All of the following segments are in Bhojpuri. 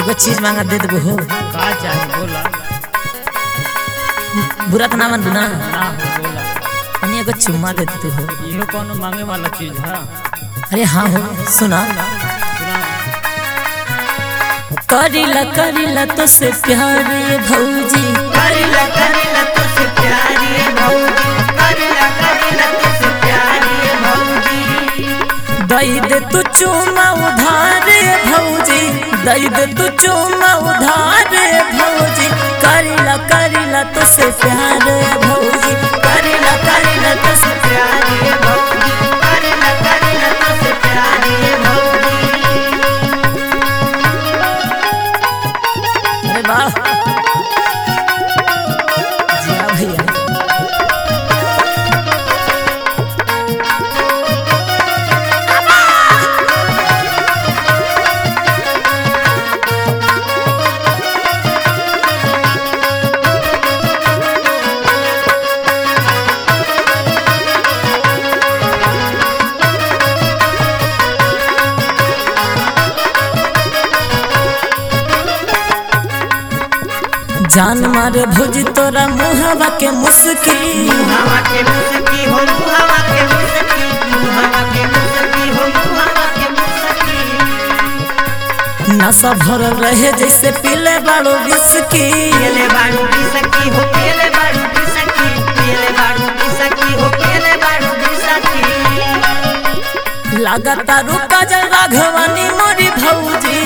एगो चीज मांगा दे देबो हो का चाही बोला बुरा तो ना मन ना ना हो बोला तनी एगो चुम्मा दे देते हो इहो कोनो मांगे वाला चीज है अरे हाँ हो सुना सुना करिला करिला तो से प्यार ये भौजी करिला करिला तुझसे प्यारी भौजी करिला करिला तुझसे प्यारी भौजी दई दे तू चुम्मा उधार ये भौजी दई दे तू चुम्मा उधार ये भौजी करिला करिला तो से प्यार ये भौजी करिला करिला तो से प्यारी भौजी करिला करिला तुझसे प्यारी भौजी अरे वाह जिया भैया जान मारे भौजी तोरा मुहवा के मुस्की हवा के मुस्की हो हवा के मुस्की हवा के मुस्की हो हवा के मुस्की नशा भरल रहे जैसे पीले बाड़ो विस्की पेले बाड़ू की सकी हो पेले बाड़ू की सकी पेले बाड़ू की सकी हो पेले बाड़ू की सकी लगातार रुका जल राघवानी मोरी भौजी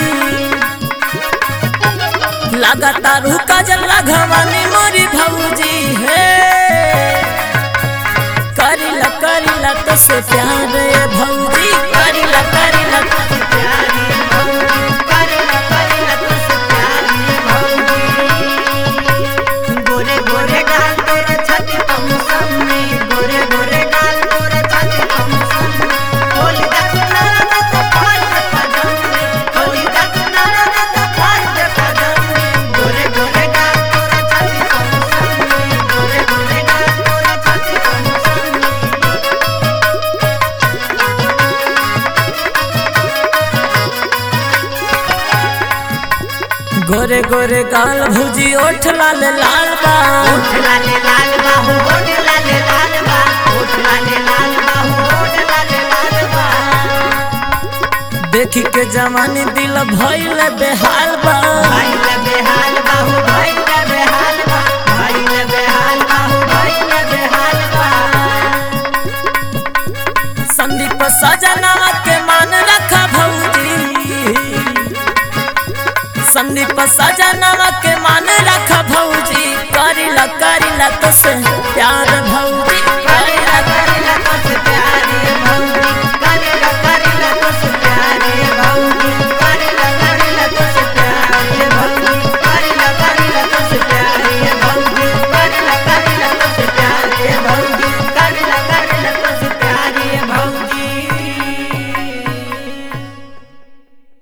लगातार रुका जल राघवानी मोरी भौजी हे करिला करिला तो से प्यार ये भौजी करिला करिला तो से प्यारी भौजी करिला करिला तुझसे प्यारी भौजी गोरे गोरे गाल तोरा छाती कम सामने गोरे गोरे गाल तोरा छाती कम सामने होली का किनारा ना तो फाड़ दे पजामे होली का किनारा ना तो फाड़ दे पजामे गोरे गोरे गाल तोरा छाती कम सामने गोरे गोरे गाल तोरा छाती कम सामने गोरे गोरे गाल भौजी ओठ लाल लाल बा ओठ लाले लाल बाहु ओठ लाले लाल बा ओठ लाले लाल बाहु ओठ लाले लाल बा देखी के जवानी दिल भइल बेहाल बा भाई ले बेहाल बाहु भाई ले बेहाल बा भाई ले बेहाल बाहु भाई ले बेहाल बा संदीप सजना के मान रखा भौजी संदीप सजना के मान रखा भौजी करिला करिला तो से प्यार भौजी